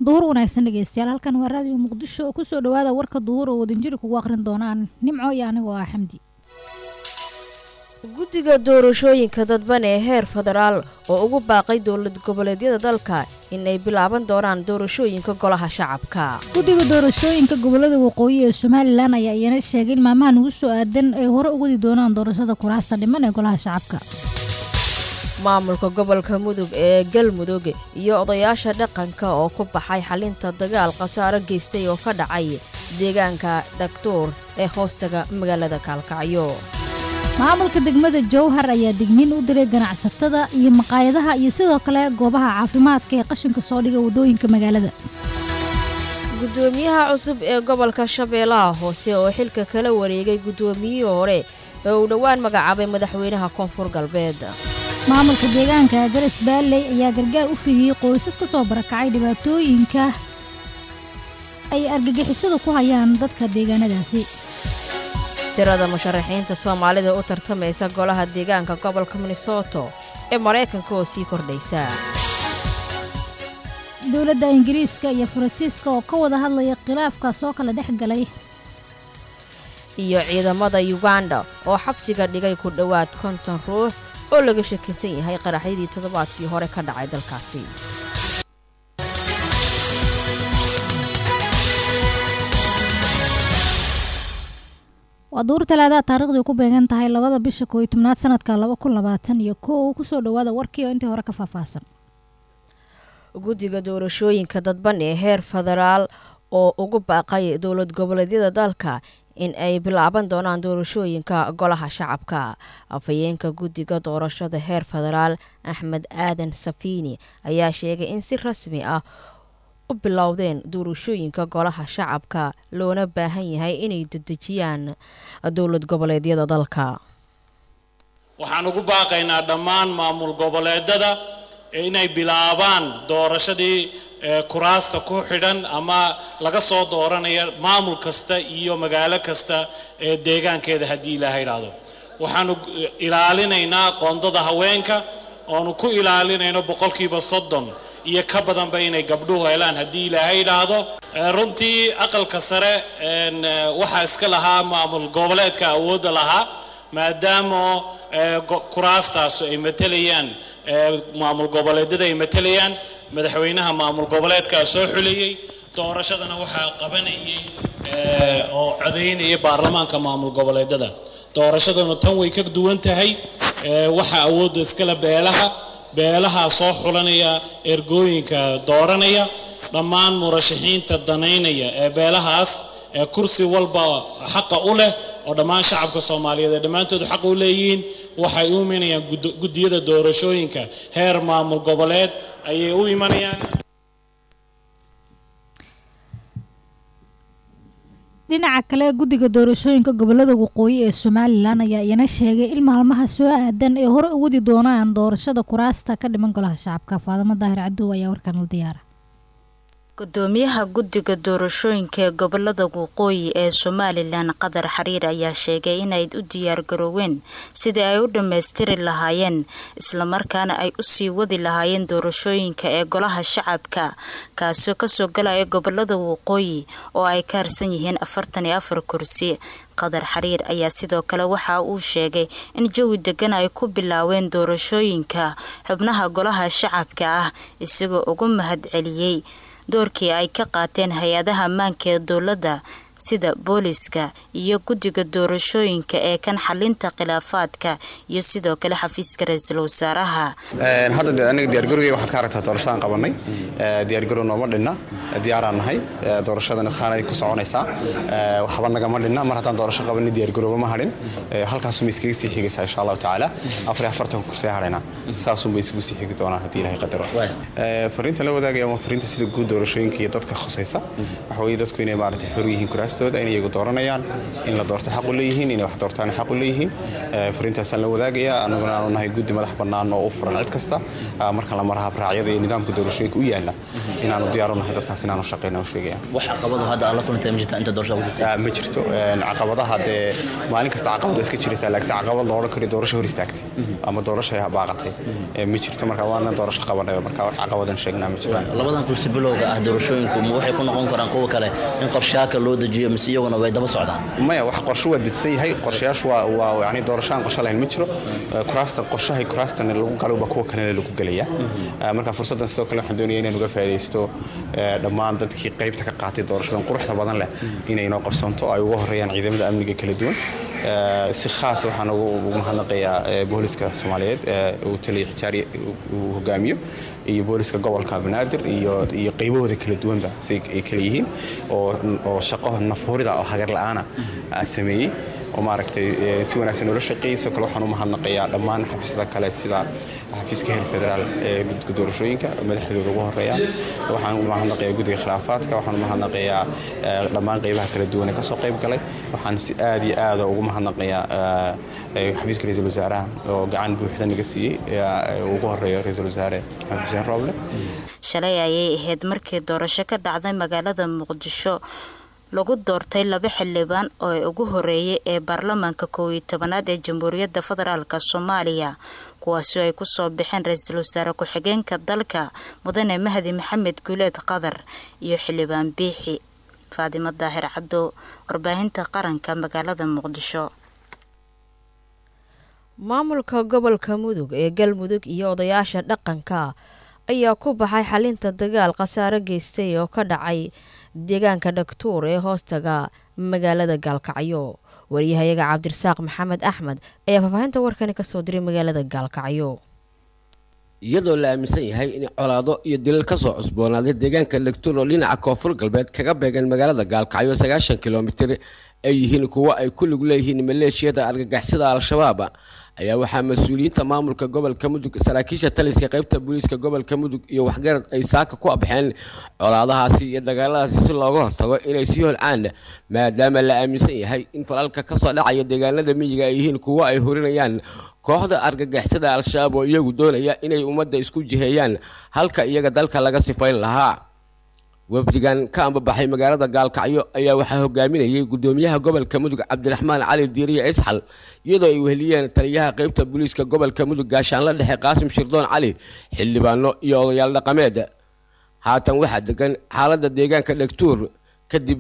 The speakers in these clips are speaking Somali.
duhur wanaagsan dhegeystayaal halkan waa raadiyo muqdisho oo kusoo dhawaada warka duhur oo wadinjiri kugu aqrin doonaan nimco iyo anigoo ah xamdi guddiga doorashooyinka dadban ee heer federaal oo ugu baaqay dowlad goboleedyada dalka inay bilaaban doonaan doorashooyinka golaha shacabka guddiga doorashooyinka gobolada waqooyi ee somalilan ayaa iyana sheegay in maalmahan ugu soo aadan ay hore u wadi doonaan doorashada kuraasta dhiman ee golaha shacabka maamulka gobolka mudug ee galmudug iyo odayaasha dhaqanka oo ku baxay xalinta dagaal khasaaro geystay oo ka dhacay deegaanka dhagtuur ee hoostaga magaalada kaalkacyo maamulka degmada jowhar ayaa digniin u diray ganacsatada iyo maqaayadaha iyo sidoo kale goobaha caafimaadka ee qashinka soo dhiga waddooyinka magaalada guddoomiyaha cusub ee gobolka shabeellaha hoose oo xilka kala wareegay guddoomiyihii hore ee uu dhowaan magacaabay madaxweynaha koonfur galbeed maamulka deegaanka garas baalley ayaa gargaar u fidiyey qoysas ka soo barakacay dhibaatooyinka ay argagixisadu ku hayaan dadka deegaanadaasi tirada musharaxiinta soomaalida u tartamaysa golaha deegaanka gobolka minnesoto ee maraykanka oo sii kordhaysa dowladda ingiriiska iyo faransiiska oo ka wada hadlaya khilaafkaas oo kala dhex galay iyo ciidamada yuganda oo xabsiga dhigay ku dhowaad konton ruux oo laga shakinsan yahay qaraxyadii toddobaadkii hore ka dhacay dalkaasi waa duur talaadaha taariikhdii ku beegan tahay labada bisha kooiyo tobnaad sanadka laba kun labaatan iyo kow kusoo dhowaada warkii oo intii hore ka faahfaahsan guddiga doorashooyinka dadban ee heer federaal oo ugu baaqay dowlad goboleedyada dalka in ay bilaaban doonaan doorashooyinka golaha shacabka afhayeenka guddiga doorashada heer federaal axmed aadan safiini ayaa sheegay in si rasmi ah u bilowdeen doorashooyinka golaha shacabka loona baahan yahay inay dedejiyaan dowlad goboleedyada dalka waxaan ugu baaqaynaa dhammaan maamul goboleedada inay bilaabaan doorashadii kuraasta ku xidhan ama laga soo dooranaya maamul kasta iyo magaalo kasta ee deegaankeeda haddii ilaaha idhaahdo waxaanu ilaalinaynaa qoondada haweenka oonu ku ilaalinayno boqolkiiba soddon iyo ka badanba inay gabdhuhu helaan haddii ilaahay idhaahdo runtii aqalka sare waxaa iska lahaa maamul goboleedka awoodda lahaa maadaama kuraastaasu ay matelayaan maamul goboleedyada ay matelayaan madaxweynaha maamul goboleedkaa soo xulayey doorashadana waxaa qabanayay oo codaynaya baarlamaanka maamul goboleedyada doorashaduna tan way ka duwan tahay waxaa awoodda iskale beelaha beelahaa soo xulanaya ergooyinka dooranaya dhammaan murashaxiinta danaynaya ee beelahaas ee kursi walba xaqa u leh oo dhammaan shacabka soomaaliyeed ee dhammaantoodu xaq u leeyihiin waxay u imanayaan guddiyada doorashooyinka heer maamul goboleed ayay u imanayaan dhinaca kale guddiga doorashooyinka gobolada waqooyi ee somalilan ayaa iyana sheegay in maalmaha soo aadan ay hore u wadi doonaan doorashada kuraasta ka dhiman golaha shacabka faadamo daahir cadow ayaa warkan la diyaara gudoomiyaha guddiga doorashooyinka ee gobolada waqooyi ee somalilan qadar xariir ayaa sheegay inay u diyaargarooween sidii ay u dhammaystiri lahaayeen islamarkaana ay usii wadi lahaayeen doorashooyinka ee golaha shacabka kaasoo kasoo galaya gobolada waqooyi oo ay ka harsan yihiin afartan iyo afar kursi qadar xariir ayaa sidoo kale waxa uu sheegay in jawi degan ay ku bilaaween doorashooyinka xubnaha golaha shacabka ah isagoo ugu mahad celiyey doorkii ay ka qaateen hay-adaha ammaanka ee dowladda sida booliska iyo guddiga doorashooyinka ee kan xalinta khilaafaadka iyo sidoo kale xafiiska ra-iisul wasaaraha hadda de aniga diyaargarowgey waxaad ka aragtaa doorashadaan qabanay diyaargarow nooma dhinna diyaaraan nahay doorashadana saanay ku soconaysaa waxba nagama dhinna mar haddaan doorasho qabanay diyaargarowba ma hadhin halkaasuma iskaga sii xigaysaa insha allahu tacaala afar afartanka kusii hadhaynaa saasunba isugu sii xigi doonaan haddii ilahay qadaro fariinta la wadaagaya waa fariinta sida guud doorashooyinka iyo dadka khusaysa waxa weeye dadku inay maaragtay xor yihiin kuraastooda inay iyagu dooranayaan in la doorto xaq u leeyihiin inay wax doortaan xaq u leeyihiin fariintaasaan la wadaagaya aniguna aanu nahay guddi madax bannaan oo u furan cid kasta marka la maraha raacyada iyo nidaamka doorashooyinka u yaala inaanu diyaar u nahay dadkaas inaanu shaqeyna u sheegaya wax caqabado hadda aad la kulantay ma jirtaa inta doorashada ugu jirta ma jirto caqabadaha dee maalin kasta caqabad iska jiraysaa laakiin caqabad la odhan karo doorasho hor istaagtay ama doorasho baaqatay ma jirto marka waana doorasho qabanay marka wax caqabadan sheegnaa ma jiraan labadan kursi bilowga ah doorashooyinku ma waxay ku noqon karaan kuwa kale in qorshaaka loo dejiyo mise iyaguna way daba socdaan maya wax qorsho waa didsan yahay qorshayaashu waa waa yani doorasho aan qorsho lahayn ma jiro kuraasta qorshahay kuraastan lagu galo baa kuwa kalena lagu gelaya marka fursaddan sidoo kale waxaan doonaya inaan uga faa'iidaysto dhammaan dadkii qaybta ka qaatay doorashadan quruxda badan leh inay noo qabsanto ay uga horeeyaan ciidamada amniga kala duwan si khaas waxaan ugu mahadnaqayaa booliska soomaaliyeed uu taliya xijaari uu hogaamiyo iyo booliska gobolka banaadir iyo iyo qaybahooda kala duwanba si ay kala yihiin oo oo shaqo nafhurida oo hagar la'aana sameeyey oo maaragtay si wanaagsan noola shaqeeyey sidoo kale waxaan u mahadnaqayaa dhammaan xafiisyada kale sida xafiiska heer federaal ee guddiga doorashooyinka madaxdooda ugu horeeya waxaan u mahadnaqayaa guddiga khilaafaadka waxaan u mahadnaqayaa dhammaan qaybaha kala duwan ee kasoo qayb galay waxaan si aad iyo aada ugu mahadnaqayaa xafiiska ra-iisul wasaaraha oo gacan buuxda naga siiyey ugu horeeyo ra-iisul wasaare maxamed xuseen rooble shalay ayay ahayd markii doorasho ka dhacday magaalada muqdisho lagu doortay laba xildhibaan oo ugu horeeyay ee baarlamaanka koow iyo tobanaad ee jamhuuriyadda federaalk soomaaliya kuwaasi ay kusoo baxeen ra-iisul wasaare ku-xigeenka dalka mudane mahdi maxamed guuleed qadar iyo xildhibaan biixi faadimo daahir cabdo warbaahinta qaranka magaalada muqdisho maamulka gobolka mudug ee galmudug iyo odayaasha dhaqanka ayaa ku baxay xalinta dagaal khasaare geystay oo ka dhacay deegaanka dhagtuur ee hoostaga magaalada gaalkacyo wariyahayaga cabdirasaaq maxamed axmed ayaa faahfaahinta warkani kasoo diray magaalada gaalkacyo iyadoo la aaminsan yahay in colaado iyo dilal kasoo cusboonaaday deegaanka dhagtuur oo dhinaca koonfur galbeed kaga beegan magaalada gaalkacyo sagaashan kilomitir ay yihiin kuwo ay ku lug leeyihiin maleeshiyada argagixisada al-shabaab ayaa waxaa mas-uuliyiinta maamulka gobolka mudug saraakiisha taliska qaybta booliiska gobolka mudug iyo waxgarad ay saaka ku abxeen colaadahaasi iyo dagaaladaasi si looga hortago inay sii holcaan maadaama la aaminsan yahay in falalka kasoo dhacaya deegaanada miyiga ay yihiin kuwo ay horinayaan kooxda argagixisada al-shabaab oo iyagu doonaya inay ummadda isku jiheeyaan halka iyaga dalka laga sifayn lahaa wafdigan ka ambabaxay magaalada gaalkacyo ayaa waxaa hogaaminayay gudoomiyaha gobolka mudug cabdiraxmaan cali diiriye isxal iyadoo ay weheliyeen taliyaha qaybta booliiska gobolka mudug gaashaanla dhexe qaasim shirdoon cali xildhibaano iyo odayaal dhaqameed haatan waxaa degan xaalada deegaanka dhegtuur kadib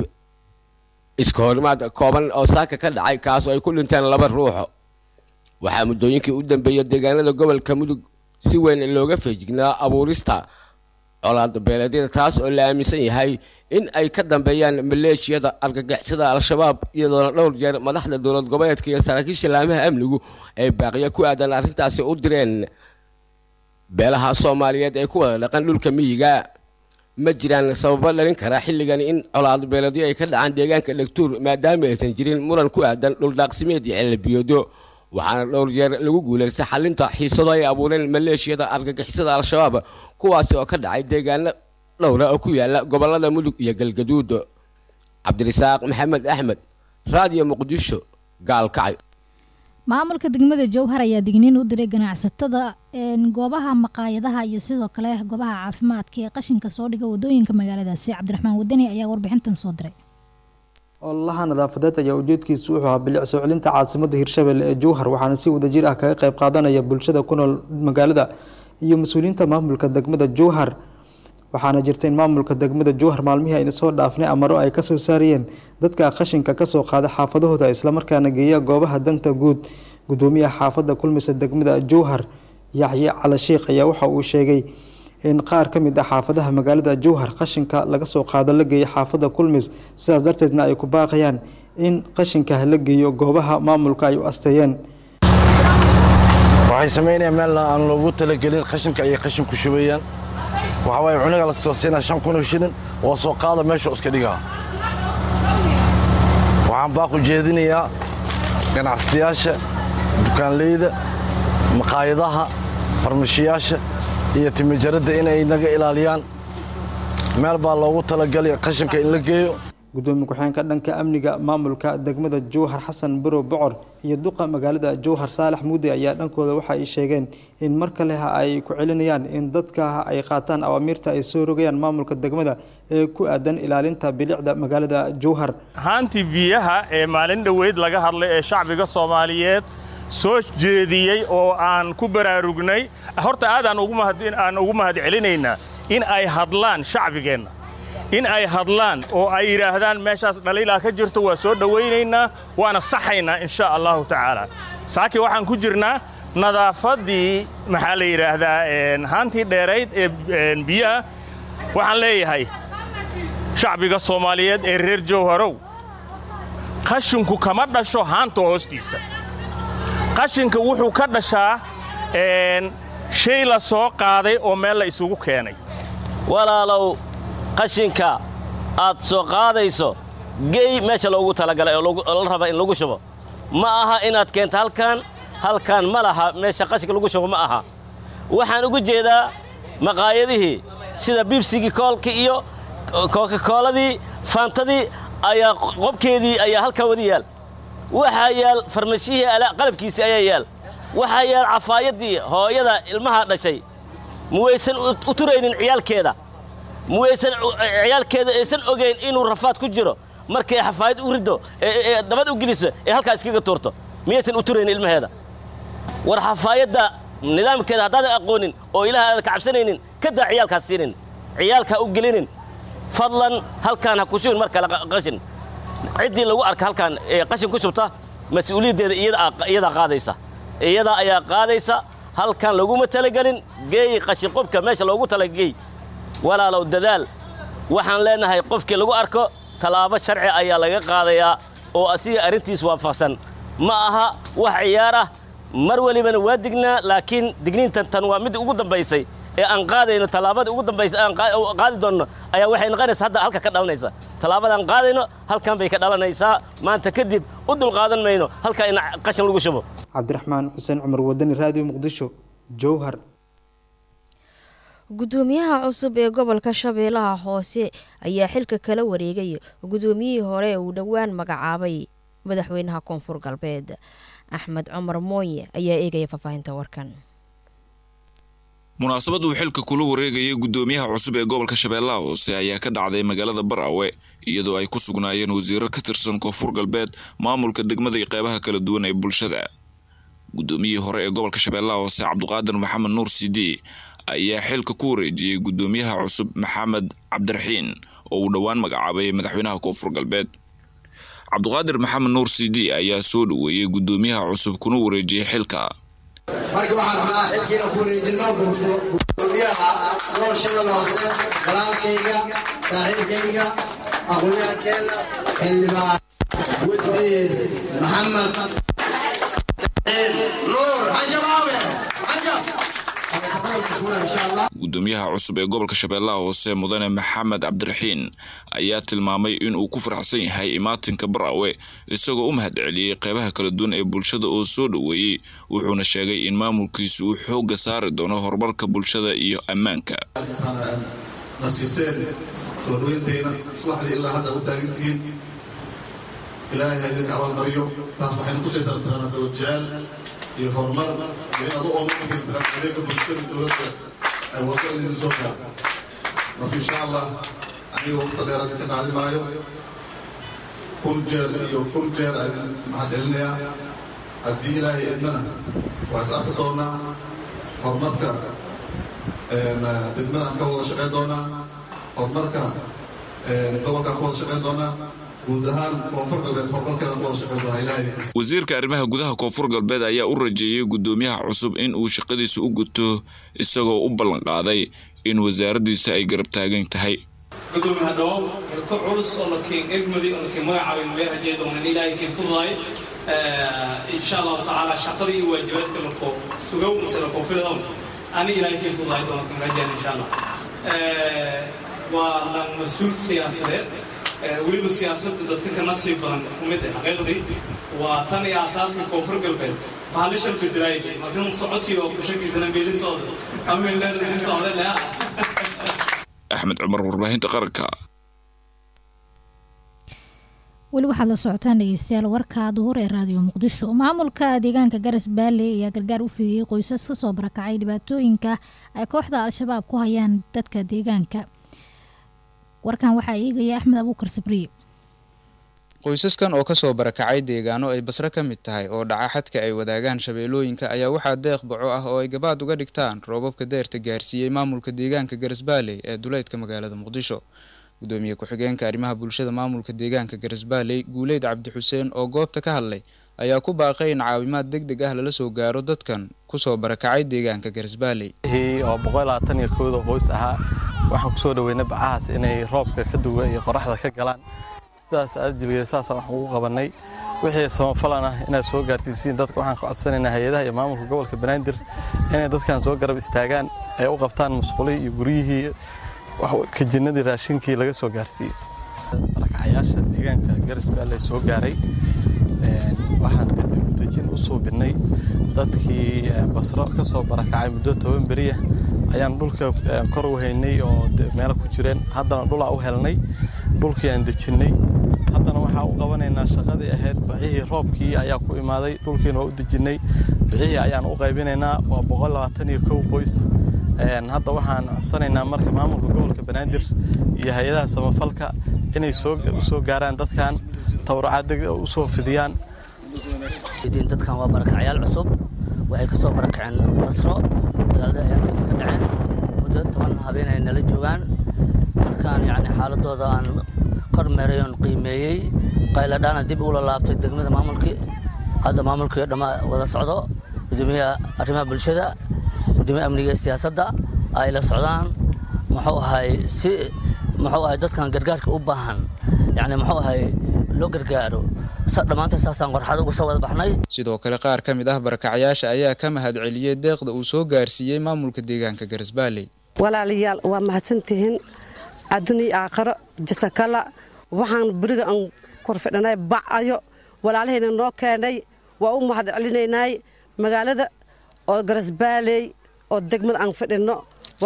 iska horimaad kooban oo saaka ka dhacay kaas oo ay ku dhinteen laba ruuxo waxaa muddooyinkii u dambeeyay deegaanada gobolka mudug si weyn looga feejignaa abuurista colaad beeleedyada taas oo la aaminsan yahay in ay ka dambeeyaan maleeshiyada argagixisada al-shabaab iyadoona dhowr jeer madaxda dowlad goboleedka iyo saraakiisha laamaha amnigu ay baaqiya ku aadan arrintaasi u direen beelaha soomaaliyeed ee ku wada dhaqan dhulka miyiga ma jiraan sababo dhalin kara xilligan in colaad beeleedyo ay ka dhacaan deegaanka dhegtuur maadaama aysan jirin muran ku aadan dhuldaaqsimeed iyo celabiyoodo waxaana dhowr jeer lagu guulaystay xalinta xiisado ay abuureen maleeshiyada argagixisada al-shabaab kuwaasi oo ka dhacay deegaano dhowra oo ku yaala gobolada mudug iyo galgaduud cabdirasaaq maxamed axmed raadiyo muqdisho gaalkacay maamulka degmada jowhar ayaa digniin u diray ganacsatada goobaha maqaayadaha iyo sidoo kale goobaha caafimaadka ee qashinka soo dhiga wadooyinka magaaladaasi cabdiraxmaan wadani ayaa warbixintan soo diray ololaha nadaafadeed ayaa ujeedkiisu wuxuu ahaa bilic soo celinta caasimadda hirshabelle ee jowhar waxaana si wadajir ah kaga qayb qaadanaya bulshada ku nool magaalada iyo mas-uuliyiinta maamulka degmada jowhar waxaana jirta in maamulka degmada jowhar maalmihii ayna soo dhaafnay amaro ay kasoo saarayeen dadka qashinka kasoo qaada xaafadahooda islamarkaana geeya goobaha danta guud gudoomiyaha xaafadda kulmisa degmada jowhar yaxye cali sheikh ayaa waxa uu sheegay in qaar ka mid ah xaafadaha magaalada jowhar qashinka laga soo qaado la geeyo xaafadda kulmis sidaas darteedna ay ku baaqayaan in qashinka la geeyo goobaha maamulka ay u asteeyeen waxay samaynayaan meel aan loogu talagelin qashinka ayay qashin ku shubayaan waxaa waaye cuniga la soo siinaa shan kun oo shilin oo soo qaada meesha iska dhigaa waxaan baaq u jeedinayaa ganacsatayaasha dukaanleyda maqaayadaha farmashiyaasha iyo timijaradda inay naga ilaaliyaan meel baa loogu talagalay qashinka in la geeyo gudoomiye ku-xigeenka dhanka amniga maamulka degmada jowhar xasan barow bocor iyo duqa magaalada jowhar saalax muudi ayaa dhankooda waxa ay sheegeen in mar kale ay ku celinayaan in dadka ay qaataan awaamiirta ay soo rogayaan maamulka degmada ee ku aadan ilaalinta bilicda magaalada jowhar haantii biyaha ee maalin dhoweyd laga hadlay ee shacbiga soomaaliyeed soo jeediyey oo aan ku baraarugnay horta aad aan ugu mahad celinaynaa in ay hadlaan shacbigeenna in ay hadlaan oo ay yidhaahdaan meeshaas dhaliilaa ka jirto waa soo dhowaynaynaa waana saxaynaa insha allahu tacaala saaki waxaan ku jirnaa nadaafaddii maxaa la yidhaahdaa haantii dheerayd ee biyaha waxaan leeyahay shacbiga soomaaliyeed ee reer jowharow qashinku kama dhasho haanta hoostiisa qashinka wuxuu ka dhashaa shay la soo qaaday oo meel la isugu keenay walaalow qashinka aad soo qaadayso gey meesha loogu talagalay oo la raba in lagu shubo ma aha inaad keento halkaan halkaan ma laha meesha qashinka lagu shubo ma aha waxaan ugu jeedaa maqaayadihii sida bibsigii koolka iyo kookakooladii faantadii ayaa qobkeedii ayaa halkan wadi yaal waxaa yaal farmashihii qalabkiisii ayaa yaal waxaa yaal cafaayadii hooyada ilmaha dhashay muwaysan u turaynin ciyaalkeeda muwaysan ciyaalkeeda aysan ogayn inuu rafaad ku jiro markay xafaayad u riddo ee dabad u geliso ee halkaa iskaga tuurto miyaysan u turaynin ilmaheeda war xafaayadda nidaamkeeda haddaadan aqoonin oo ilaah aadan ka cabsanaynin ka daa ciyaalkaas siinin ciyaalkaa u gelinin fadlan halkaan ha ku shubin mar kale qashin ciddii lagu arka halkaan ee qashin ku shubta mas-uuliyaddeeda iyadaa qaadaysa iyadaa ayaa qaadaysa halkan laguma talagelin geey qashinqubka meesha loogu talageey walaalow dadaal waxaan leenahay qofkii lagu arko tallaabo sharci ayaa laga qaadayaa oo asiga arrintiis waafaqsan ma aha wax ciyaar ah mar welibana waa dignaa laakiin digniintan tan waa mid ugu dambaysay ee aan qaadayno tallaabada ugu dambaysa aan qaadi doonno ayaa waxay noqonaysaa hadda halka ka dhalanaysa tallaabadaan qaadayno halkan bay ka dhalanaysaa maanta kadib u dulqaadan mayno halkaa in qashin lagu shubo cabdiraxmaan xuseen cumar wadani raadiyo muqdisho jowhar gudoomiyaha cusub ee gobolka shabeellaha hoose ayaa xilka kala wareegay gudoomiyihii hore uu dhowaan magacaabay madaxweynaha koonfur galbeed axmed cumar mooye ayaa eegaya faahfaahinta warkan munaasabad uu xilka kula wareegayay gudoomiyaha cusub ee gobolka shabeellaha hoose ayaa ka dhacday magaalada baraawe iyadoo ay ku sugnaayeen wasiiro ka tirsan koonfur galbeed maamulka degmada iyo qeybaha kala duwan ee bulshada gudoomiyihii hore ee gobolka shabeellaha hoose cabdiqaadir maxamed nuur sidi ayaa xilka ku wareejiyey gudoomiyaha cusub maxamed cabdiraxiin oo uu dhowaan magacaabay madaxweynaha koonfur galbeed cabdiqaadir maxamed nuur sidi ayaa soo dhoweeyey gudoomiyaha cusub kuna wareejiyey xilka marka waxaan rabnaa xilkiina ku wareejino gudoomiyaha gobolka shabeellaha hoose walaalkayga saaxiibkayga aqoonyahankeenna xildhibaan wasiir maxamed nuur xashabaawe gudoomiyaha cusub ee gobolka shabeellaha hoose mudane maxamed cabdiraxiin ayaa tilmaamay inuu ku faraxsan yahay imaatinka baraawe isagoo u mahad celiyey qeybaha kala duwan ee bulshada oo soo dhoweeyey wuxuuna sheegay in maamulkiisu uu xoogga saari doono horumarka bulshada iyo ammaanka nasiiseen soo dhaweyntayna subaxdii ilaa hadda u taagantihiin ilaahay ha idinka abaalmariyo taas waxayna tusaysaa mataqaana dawajeel iyo horumar iyo inaad u oomantihiin mataqaana adeega bulshada dowladda ay wado in idin soo gaar marka insha allah aniga waqta dheeraad ka qaadi maayo kun jeer iyo kun jeer aan idin mahad celinayaa haddii ilaahay idmana waa is arki doonaa horumarka degmadaan ka wada shaqayn doonaa horumarka gobolkaan ka wada shaqayn doonaa guud ahaan koonfur galbeed horumarkeedaan ka wada shaqayn doonaa ilaahay wasiirka arrimaha gudaha koonfur galbeed ayaa u rajeeyey gudoomiyaha cusub in uu shaqadiisa u guto isagoo u ballanqaaday in wasaaraddiisa ay garab taagan tahay gudoomiyaha dhawow xilko culus oo lakiin egmadi oo lakiin magacaabay meel rajay doonan ilaahay kiin fududaay insha allahu tacaala shaqadii iyo waajibaadka lako sugow mise lakoofiladawn ani ilaahay kiin fududaay doonan kiin rajaan insha allah waa lan mas-uul siyaasadeed weliba siyaasadda dadka ka nasiib badan kumid ah xaqiiqdii waa tan iyo asaaska koonfur galbeed bahalishan bedelaayay markan socodkii oo bushakiisana meelin socda ameeldheer sii socday leh axmed cumar warbaahinta qaranka weli waxaad la socotaan dhegeystayaal warka duhur ee raadiyo muqdisho maamulka deegaanka garas baale ayaa gargaar u fidiyey qoysas kasoo barakacay dhibaatooyinka ay kooxda al-shabaab ku hayaan dadka deegaanka warkan waxaa eegaya axmed abuukar sabriye qoysaskan oo kasoo barakacay deegaano ay basre ka mid tahay oo dhaca xadka ay wadaagaan shabeellooyinka ayaa waxaa deeq baco ah oo ay gabaad uga dhigtaan roobabka deerta gaarsiiyey maamulka deegaanka garasbaaley ee duleydka magaalada muqdisho gudoomiye ku-xigeenka arrimaha bulshada maamulka deegaanka garasbaaley guuleyd cabdi xuseen oo goobta ka hadlay ayaa ku baaqay in caawimaad deg deg ah lala soo gaaro dadkan kusoo barakacay deegaanka garasbaaley oo boqolaatan iyo kooda qoys ahaa waxaan kusoo dhaweynay bacahaas inay roobka ka duga iyo qoraxda ka galaan sidaas aadjilgeeda saasaan waxaan ugu qabanay wixii samafalan ah inaad soo gaarsiisiin dadka waxaan ka codsanaynaa hay-adaha iyo maamulka gobolka banaadir inay dadkan soo garab istaagaan ay u qabtaan musqulihii iyo guryihii kajinnadii raashinkii laga soo gaarsiiyey barakacayaasha deegaanka garisbaale soo gaaray waxaan kadib udejin u suubinnay dadkii basro ka soo barakacay muddo toban beriya ayaan dhulka kor u haynay oo meelo ku jireen haddana dhulaa u helnay dhulkii aan dejinnay haddana waxaa u qabanaynaa shaqadii ahayd bixihii roobkii ayaa ku imaaday dhulkiina waa u dejinnay bixihii ayaan u qaybinaynaa waa boqol labaatan iyo kow qoys hadda waxaan codsanaynaa marka maamulka gobolka banaadir iyo hay-adaha samafalka inay u soo gaaraan dadkan tabarucaad deg u soo fidiyaan dadkan waa barakacyaal cusub waxay ka soo barakaceen basro dagaalada ayaa nabadda ka dhaceen muddo toban habeen ay nala joogaan markaan yacni xaaladooda aan kormeeray oon qiimeeyey qayladhaana dib ula laabtay degmada maamulkii hadda maamulkii dhamma wada socdo gudoomiyaha arrimaha bulshada gudoomiyaha amniga iyo siyaasadda ay la socdaan muxuu ahay si muxuu ahay dadkan gargaarka u baahan yacni muxuu ahay loo gargaaro dhammaanta saasaan qorxad ugu soo wada baxnay sidoo kale qaar ka mid ah barakacyaasha ayaa ka mahad celiyey deeqda uu soo gaarsiiyey maamulka deegaanka garasbaaley walaalayaal waa mahadsantihiin adduuniya aakharo jasakala waxaan beriga aan korfidhanay bacayo walaalahayna noo keenay waa u mahad celinaynay magaalada oo garasbaaley oo degmada aan fidhinno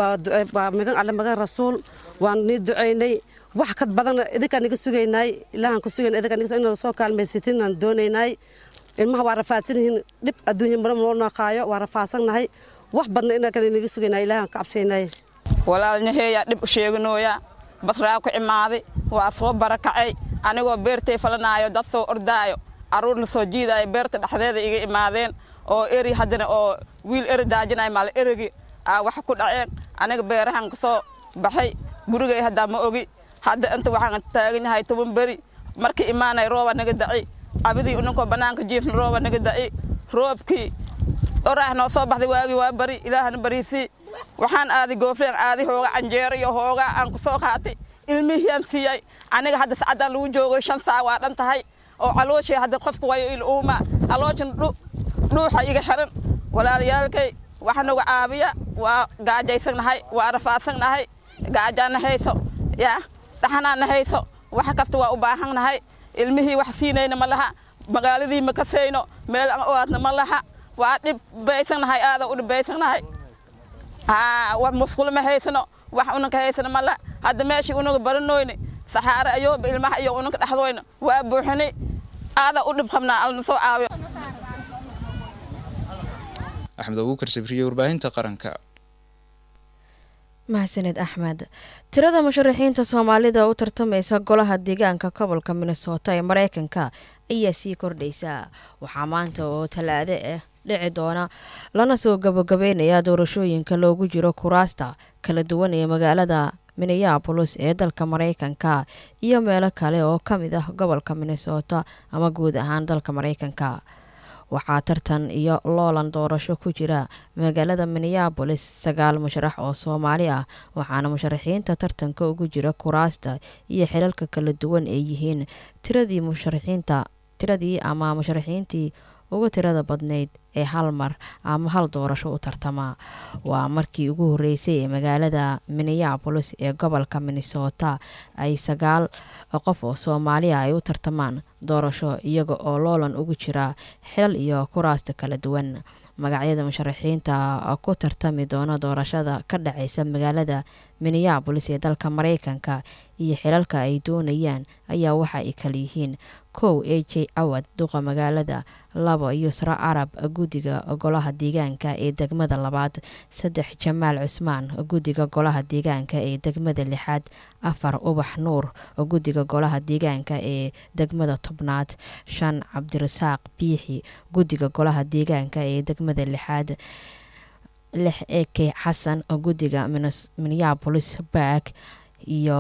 waa magan alle magan rasuul waan nii ducaynay wax ka badan idinkaan niga sugaynay ilaahaan ku sugayn idinkaan niga inaan soo kaalmaysatin aan doonaynay ilmaha waa rafaadsan yihiin dhib adduunya mara noo naqaayo waa rafaadsannahay wax badna inaan niga sugaynay ilaahaan ka cabsaynay walaalnaheeyaa dhib u sheeganooya basraa ku imaaday waa soo barakacay anigoo beertay falanaayo dad soo ordaayo carruur la soo jiidaayo beerta dhexdeeda iga imaadeen oo eri haddana oo wiil eri daajinaya maal erigi aa wax ku dhaceen aniga beerahan ka soo baxay gurigay haddaa ma ogi hadda inta waxaan taagan yahay toban beri markii imaanay rooba naga daci abidii ninkoo bannaanka jiifna rooba naga daci roobkii oraah noo soo baxday waagii waa bari ilaahana bariisii waxaan aaday goofleen aaday hooga canjeero iyo hoogaa aan ku soo qaatay ilmihiyaan siiyey aniga hadda sacaddaan lagu joogay shan saac waa dhan tahay oo calooshii hadda qofka wayo il uuma calooshan dhuuxa iga xiran walaalayaalkay waxa nagu caabiya waa gaajaysannahay waa rafaadsannahay gaajaana hayso yaa dhaxanaana hayso wax kasta waa u baahannahay ilmihii wax siinayna ma laha magaaladii ma kasayno meel aan oaadna ma laha waa dhibbaysannahay aada u dhibbaysannahay haa musqulo ma haysano wax unanka haysano ma laha hadda meeshii unaga baranoyne saxaare ayooba ilmaha iyo unanka dhexdoyna waa buuxinay aada u dhib qabnaa alna soo caawiyo axmed abuukar sabriye warbaahinta qaranka mahadsaned axmed tirada musharaxiinta soomaalida u tartamaysa golaha deegaanka gobolka minnesota ee mareykanka ayaa sii kordhaysa waxaa maanta oo talaade ah dhici doona lana soo gabagabeynaya doorashooyinka loogu jiro kuraasta kala duwan ee magaalada minneabolis ee dalka mareykanka iyo meelo kale oo ka mid ah gobolka minnesota ama guud ahaan dalka mareykanka waxaa tartan iyo loolan doorasho ku jira magaalada minneabolis sagaal musharax oo soomaali ah waxaana musharaxiinta tartanka ugu jira kuraasta iyo xilalka kala duwan ay yihiin tiradii musharaxiinta tiradii ama musharaxiintii ugu tirada badnayd ee hal mar ama hal doorasho u tartama waa markii ugu horeysay ee magaalada minneabolis ee gobolka minnesota ay sagaal qof oo soomaaliya ay u tartamaan doorasho iyaga oo loolan ugu jira xilal iyo kuraasta kala duwan magacyada musharaxiinta ku tartami doona doorashada ka dhaceysa magaalada minneabolis ee dalka mareykanka iyo xilalka ay doonayaan ayaa waxa ay kala yihiin kow a j cawad duqa magaalada labo yusra carab guddiga golaha deegaanka ee degmada labaad saddex jamaal cusmaan guddiga golaha deegaanka ee degmada lixaad afar ubax nuur guddiga golaha deegaanka ee degmada tobnaad shan cabdirasaaq biixi guddiga golaha deegaanka ee degmada lixaad lix eke xasan guddiga minneabolis bark iyo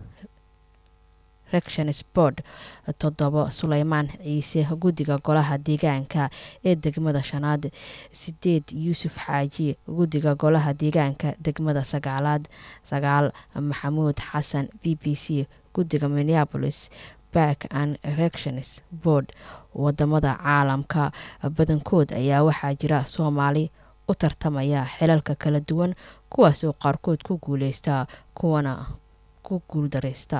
rections board toddobo suleymaan ciise guddiga golaha deegaanka ee degmada shanaad sideed yuusuf xaaji guddiga golaha deegaanka degmada sagaalaad sagaal maxamuud xasan b b c guddiga minneabolis bark and rections board wadamada caalamka badankood ayaa waxaa jira soomaali u tartamaya xilalka kala duwan kuwaasoo qaarkood ku guuleysta kuwana ku guuldareysta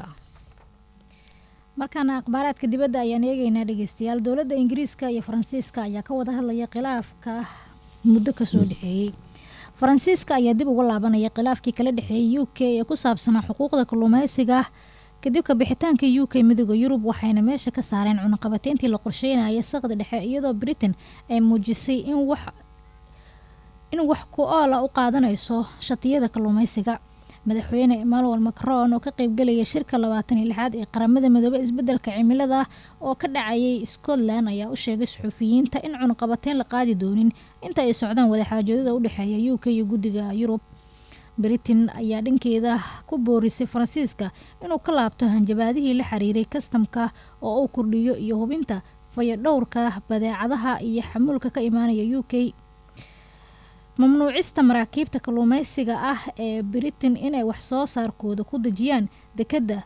markaana akhbaaraadka dibadda ayaan eegeynaa dhegeystayaal dowladda ingiriiska iyo faransiiska ayaa ka wada hadlaya khilaafka muddo kasoo dhexeeyey faransiiska ayaa dib uga laabanaya khilaafkii kala dhexeeyay u k ee ku saabsanaa xuquuqda kalluumeysiga kadib ka bixitaanka u k midooda yurub waxayna meesha ka saareen cunaqabateyntii la qorsheynaya saqda dhexe iyadoo britain ay muujisay in wax in wax ku oola u qaadanayso shatiyada kalluumeysiga madaxweyne emmanuel macron oo ka qeybgelaya shirka labaatan iyo lixaad ee qaramada midoobe isbedelka cimilada oo ka dhacayay scotland ayaa u sheegay suxuufiyiinta in cunaqabateyn la qaadi doonin inta ay socdaan wadaxaajoodada u dhexeeya u k iyo guddiga yurub britain ayaa dhankeeda ku boorisay faransiiska inuu ka laabto hanjabaadihii la xiriiray kastamka oo uu kordhiyo iyo hubinta fayadhowrka badeecadaha iyo xamuulka ka imaanaya u k mamnuucista maraakiibta kalluumeysiga ah ee britain inay wax soo saarkooda ku dejiyaan dekedda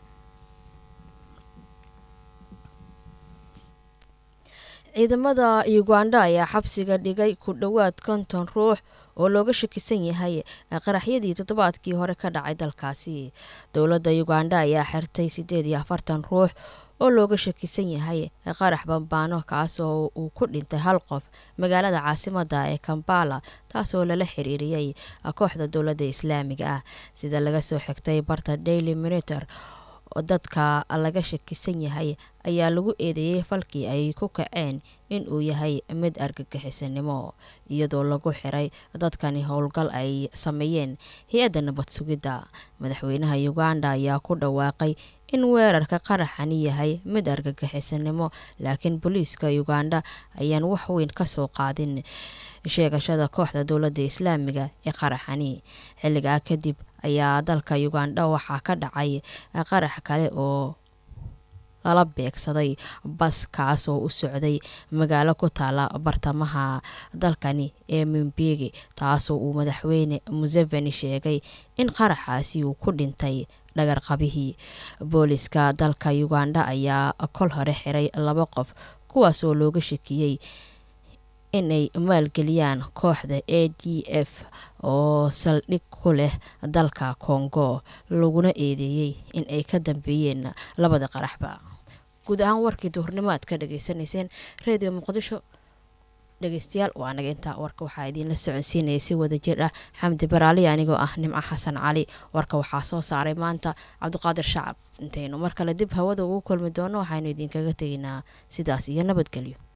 ciidamada uganda ayaa xabsiga dhigay ku dhowaad konton ruux oo looga shakisan yahay qaraxyadii toddobaadkii hore ka dhacay dalkaasi dowladda uganda ayaa xirtay siddeed iyo afartan ruux oo looga shakisan yahay qarax bambaano kaasoo uu ku dhintay hal qof magaalada caasimada ee kambala taasoo lala xiriiriyey kooxda dowladda islaamiga ah sida laga soo xigtay barta daily monitor dadka laga shakisan yahay ayaa lagu eedeeyey falkii ay ku kaceen in uu yahay mid argagixisanimo iyadoo lagu xiray dadkani howlgal ay sameeyeen hay-adda nabad sugidda madaxweynaha uganda ayaa ku dhawaaqay in weerarka qaraxani yahay mid argagixisanimo laakiin booliiska uganda ayaan wax weyn kasoo qaadin sheegashada kooxda dowladda islaamiga ee qaraxani xilligaa kadib ayaa dalka uganda waxaa ka dhacay qarax kale oo lala beegsaday bas kaasoo u socday magaalo ku taala bartamaha dalkani ee mimbegi taasoo uu madaxweyne museveni sheegay in qaraxaasi uu ku dhintay dhagarqabihii booliska dalka uganda ayaa kol hore xiray laba qof kuwaasoo looga shakiyey inay maalgeliyaan kooxda a d f oo saldhig ku leh dalka kongo laguna eedeeyey in ay ka dambeeyeen labada qaraxba guud ahaan warkii duhurnimo aad ka dhageysanayseen redio muqdisho dhegeystayaal waa naga intaa warka waxaa idiinla soconsiinaya si wada jir ah xamdi baraali anigoo ah nimco xasan cali warka waxaa soo saaray maanta cabdiqaadir shacab intaynu mar kale dib hawada ugu kulmi doono waxaynu idinkaga tegaynaa sidaas iyo nabadgelyo